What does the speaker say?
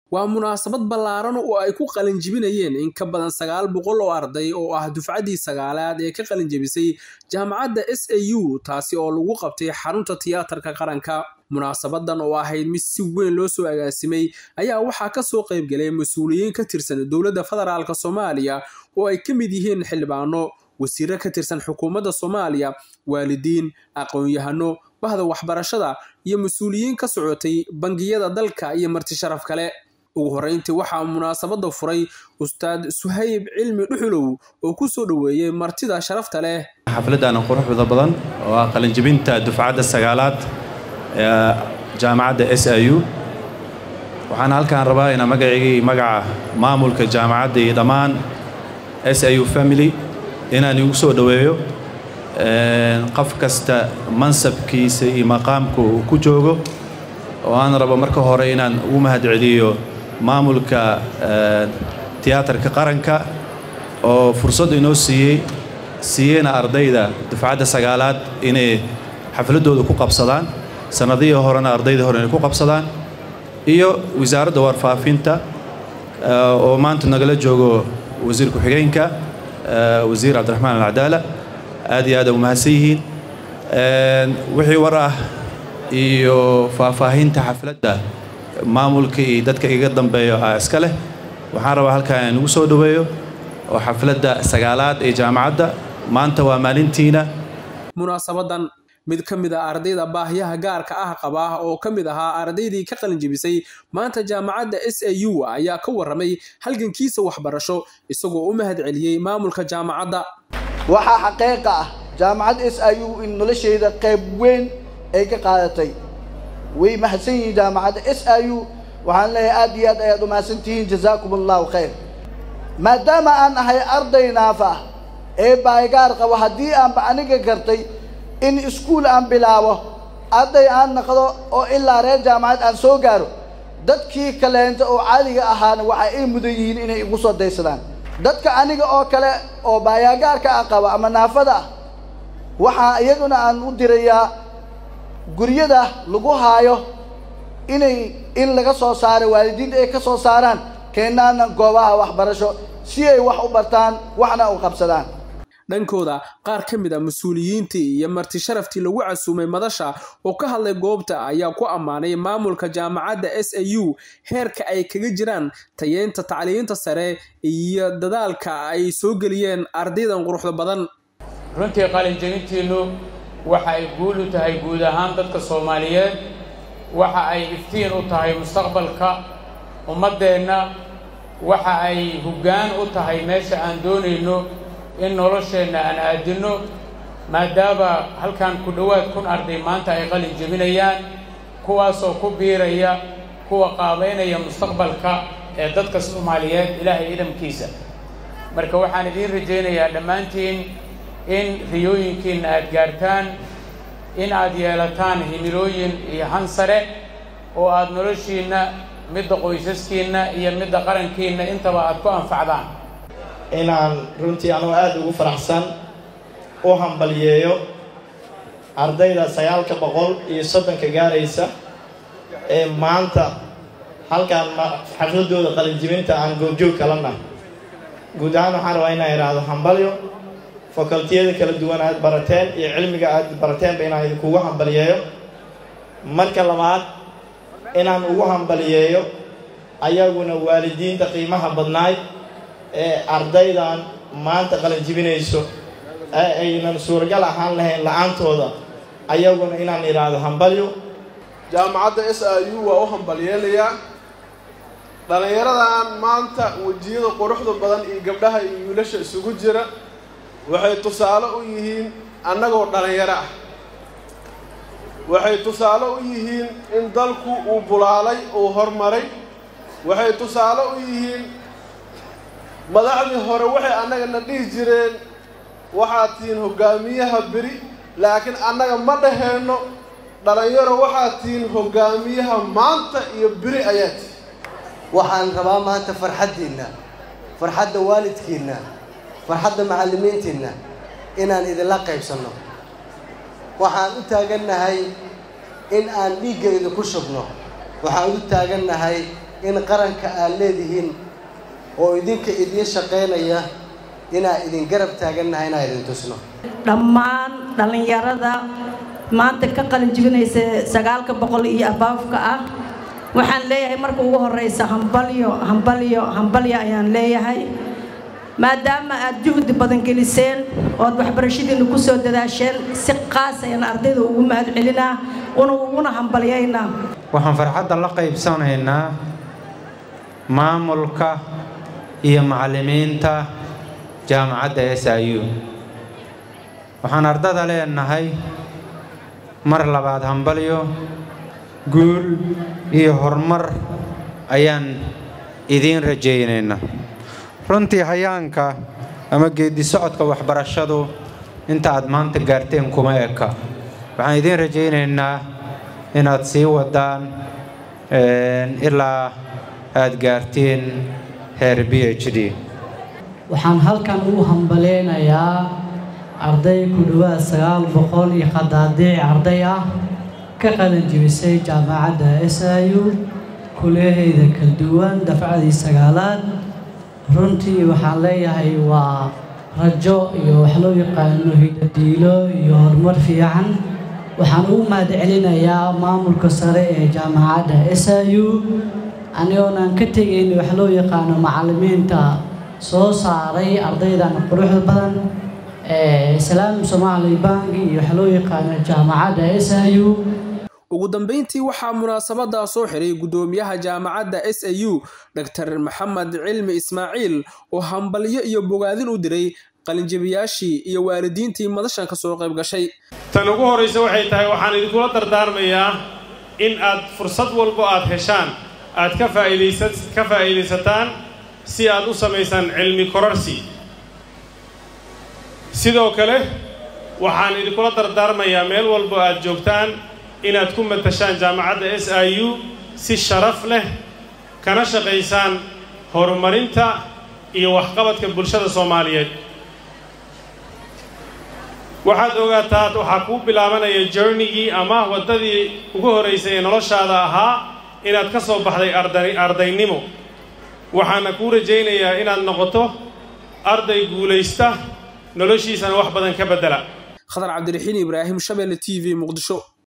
waa munaasabad ballaaran oo ay ku qalinjibinayeen in ka badan sagaal boqol oo arday oo ah dufcaddii sagaalaad ee ka qalinjibisay jaamacadda s a u taasi oo lagu qabtay xarunta tiyaatarka qaranka munaasabadan oo ahayd mid si weyn loo soo agaasimay ayaa waxaa kasoo qaybgalay mas-uuliyiin ka tirsan dowladda federaalk soomaaliya oo ay ka mid yihiin xildhibaano wasiiro ka tirsan xukuumadda soomaaliya waalidiin aqoon-yahano bahda waxbarashada iyo mas-uuliyiin ka socotay bangiyada dalka iyo marti sharaf kale ugu horreyntii waxaa munaasabada furay ustaad suhayb cilmi dhuxulow oo ku soo dhoweeyey martida sharafta leh xafladdan quruxda badan oo ah qalinjibinta dufcadda sagaalaad ee jaamacadda s i u waxaan halkaan rabaa inaa magaciygii magaca maamulka jaamacadda iyo dhammaan s i u family inaan igu soo dhoweeyo qof kasta mansabkiisa iyo maqaamka uu ku joogo oo aan rabo marka hore inaan ugu mahadceliyo maamulka tiyaatarka qaranka oo fursad inoo siiyey siiyeyna ardayda dufcadda sagaalaad inay xafladooda ku qabsadaan sannadihii horena ardayda hore inay ku qabsadaan iyo wasaaradda warfaafinta oo maanta nagala joogo wasiir ku-xigeenka wasiir cabdiraxmaan alcadaala aad iyo aad u mahadsan yihiin wixii war ah iyo faahfaahinta xafladda maamulka iyo dadka iga dambeeyo ah iska leh waxaan rabaa halkaan in ugu soo dhoweeyo oo xafladda sagaalaad ee jaamacadda maanta waa maalintiina munaasabadan mid ka mid a ardayda baahyaha gaarka ah qaba oo ka mid ahaa ardaydii ka qalinjibisay maanta jaamacadda s a u ayaa ka warramay halgankiisa waxbarasho isagoo u mahad celiyey maamulka jaamacadda waxaa xaqiiqa ah jaamacadda s i u in noloshayda qayb weyn ay ka qaadatay way mahadsan yihiin jaamacadda s i u waxaan leeyahay aad iyo aad ayaad u mahadsan tihiin jazaakum allahu khayr maadaama aan ahay arday naafa ah ee baaygaar qabo haddii aanba aniga gartay in iskuul aan bilaabo arday aan naqdo oo ilaa reer jaamacad aan soo gaaro dadkii kaleenta oo caadiga ahaana waxa ay mudan yihiin inay igu soo daysadaan dadka aniga oo kale oo baayaagaarka ah qaba ama naafada ah waxaa iyaguna aan u dirayaa guryada lagu haayo inay in laga soo saaro waalidiinta ay ka soo saaraan keenaana goobaha waxbarasho si ay wax u bartaan waxna u qabsadaan dhankooda qaar ka mid a mas-uuliyiintii iyo marti sharaftii lagu casuumay madasha oo ka hadlay goobta ayaa ku ammaanay maamulka jaamacadda s a u heerka ay kaga jiraan tayeynta tacliinta sare iyo dadaalka ay soo geliyeen ardaydan quruxda badan runtii qalinjabintiinnu waxa ay guul u tahay guud ahaan dadka soomaaliyeed waxa ay iftiin u tahay mustaqbalka ummaddeenna waxa ay hoggaan u tahay meesha aan doonayno in nolosheenna aan aadinno maadaama halkan ku dhowaad kun arday maanta ay qalin jebinayaan kuwaasoo ku biiraya kuwa qaabaynaya mustaqbalka ee dadka soomaaliyeed ilaahay idamkiisa marka waxaan idiin rajaynayaa dhammaantiin in riyooyinkiinna aad gaartaan in aad yeelataan himilooyin iyo hansare oo aad noloshiinna midda qoysaskiinna iyo midda qarankiinna intaba aad ku anfacdaan inaan runtii anugu aada ugu faraxsan u hambalyeeyo ardayda sagaalka boqol iyo soddonka gaaraysa ee maanta halkaan xafladooda qalinjibinta aan goobjoog kalana guud ahaan waxaan rabaa inaan idhaahdo hambalyo facultiyada kala duwan aad barateen iyo cilmiga aad barateenba inaan idinkugu hambalyeeyo marka labaad inaan ugu hambalyeeyo ayaguna waalidiinta qiimaha badnaay ee ardaydan maanta qalinjibinayso ee aynan suuragal ahaan lahayn la-aantooda ayaguna inaan idhaahdo hambalyo jaamacadda s i u waa u hambalyeelayaa dhallinyaradan maanta wejiyada quruxda badan iyo gabdhaha iyo wiilasha isugu jira waxay tusaale u yihiin annagoo dhallinyaro ah waxay tusaale u yihiin in dalku uu bulaalay uu hormaray waxay tusaale u yihiin madaxdii hore waxay annagana dhihi jireen waxaad tihiin hoggaamiyaha beri laakiin annaga ma dhaheenno dhallinyaro waxaad tihiin hoggaamiyaha maanta iyo beri ayaa tihi waxaan rabaa maanta farxaddiinna farxadda waalidkiinna farxadda macallimiintiinna inaan idinla qaybsanno waxaan u taagannahay in aan dhiigga idinku shubno waxaan u taagannahay in qaranka aad leedihiin oo idinka idiin shaqaynaya inaan idin garab taagannahay inaan idin tusno dhammaan dhallinyarada maanta ka qalin jibinaysa sagaalka boqol iyo abaafka ah waxaan leeyahay marka ugu horeysa hambalyo hambalyo hambalyo ayaan leeyahay maadaama aad juhdi badan geliseen ood waxbarashadiina ku soo dadaasheen si qaas ayaan ardayda ugu mahad celinaa una uguna hambalyaynaa waxaan farxadda la qaybsanaynaa maamulka iyo macallimiinta jaamacadda s i u waxaan ardada leenahay mar labaad hambalyo guul iyo horumar ayaan idiin rajaynaynaa runtii hayaanka ama geeddi socodka waxbarashadu inta aad maanta gaarteen kuma eka waxaan idiin rajaynaynaa inaad sii wadaan ilaa aad gaartiin heer b h d waxaan halkan ugu hambaleynayaa arday ku dhowaad sagaal boqol iyo qadaadiic arday ah ka qalin jibisay jaamacadda s i u kuliyahayda kala duwan dafcadii sagaalaad runtii waxaan leeyahay waa rajo iyo wax loo yaqaano hidadiilo iyo horumar fiican waxaan ugu mahad celinayaa maamulka sare ee jaamacadda s i u anigoonan ka tegayn wax loo yaqaano macallimiinta soo saaray ardaydan quruxda badan islaam soomaali banki iyo wax loo yaqaano jaamacadda s i u ugu dambeyntii waxaa munaasabadaa soo xiray guddoomiyaha jaamacadda s a u dor maxamed cilmi ismaaciil oo hambalyo iyo bogaadin u diray qalinjabiyaashii iyo waalidiintii madashan ka soo qayb gashay tan ugu horraysa waxay tahay waxaan idinkula dardaarmayaa in aad fursad walbo aad heshaan aad ka ka faa'iidaysataan si aad u samaysaan cilmi kororsi sidoo kale waxaan idinkula dardaarmayaa meel walbo aad joogtaan inaad ku matashaan jaamacadda s i u si sharaf leh kana shaqaysaan horumarinta iyo waxqabadka bulshada soomaaliyeed waxaad ogaataa waxaa kuu bilaabanaya journigii ama waddadii ugu horraysay ee noloshaada ahaa inaad ka soo baxday ardaynimo waxaana kuu rajaynayaa inaad noqoto arday guulaysta noloshiisana wax badan ka beddela khadar cabdiraxiin ibraahim shabelle t v muqdisho